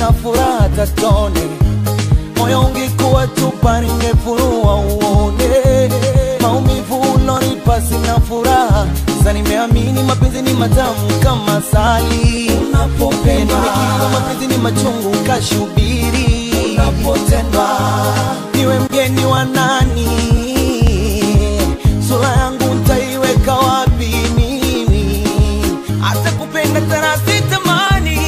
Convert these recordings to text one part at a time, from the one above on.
sina furaha tatone moyo ungekuwa chupa ningefurua uone maumivu ulonipa sina furaha sasa nimeamini mapenzi ni matamu kama sali unapopendwa nikiwa mapenzi ni machungu kashubiri unapotendwa niwe mgeni wa nani sura yangu ntaiweka wapi mimi hata kupenda tena sitamani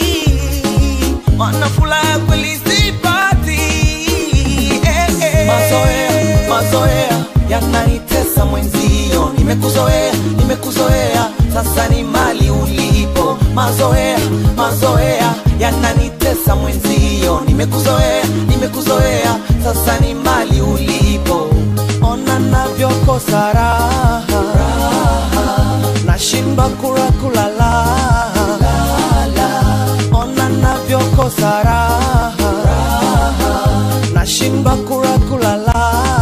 mana furaha ya kweli sipati eh, eh. mazoea mazoea yananitesa mwenzio nimekuzoea nimekuzoea sasa ni mali ulipo mazoea mazoea yananitesa mwenzio nimekuzoea nimekuzoea sasa ni mali ulipo ona navyokosa raha nashindwa kula kulala ona navyokosa raha nashindwa kula kulala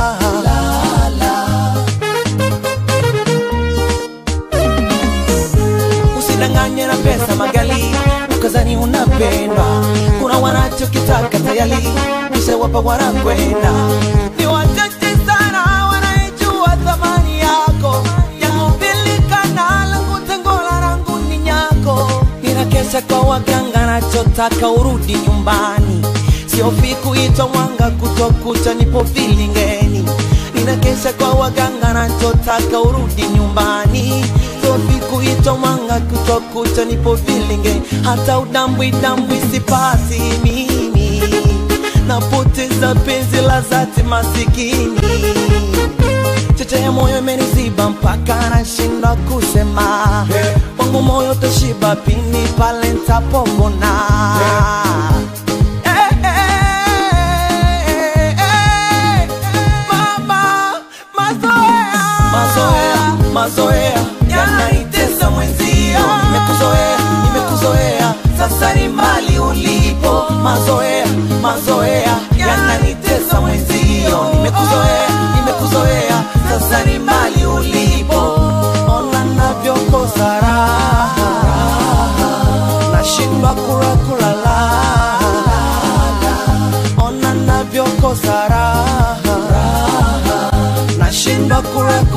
usidanganye na pesa magali ukazani unapendwa kuna wanachokitaka tayari kisha wapa wanakwenda ni wachache sana wanaijua thamani yako yakupilikana langu tengola langu ni nyako ninakesha kwa waganga nachotaka urudi nyumbani siofi kuitwa mwanga kutokucha nipo vilingeni ninakesha kwa waganga nachotaka urudi nyumbani siofi kuitwa mwanga kutokucha nipo vilingeni hata udambwi dambwi sipati mimi napoteza penzi la zati masikini cheche ya moyo imeniziba mpaka nashindwa kusema wangu moyo tashiba pini pale ntapopona Eh, eh, eh, mama, mazoea. mazoea mazoea yanaitesa mwenzio nimekuzoea nimekuzoea sasa ni mali ulipo mazoea mazoea yananitesa mwenzio nimekuzoea nimekuzoea sasa ni mali ulipo ona navyokosa raha nashindwa kula kulala ona navyokosa raha nashindwa kula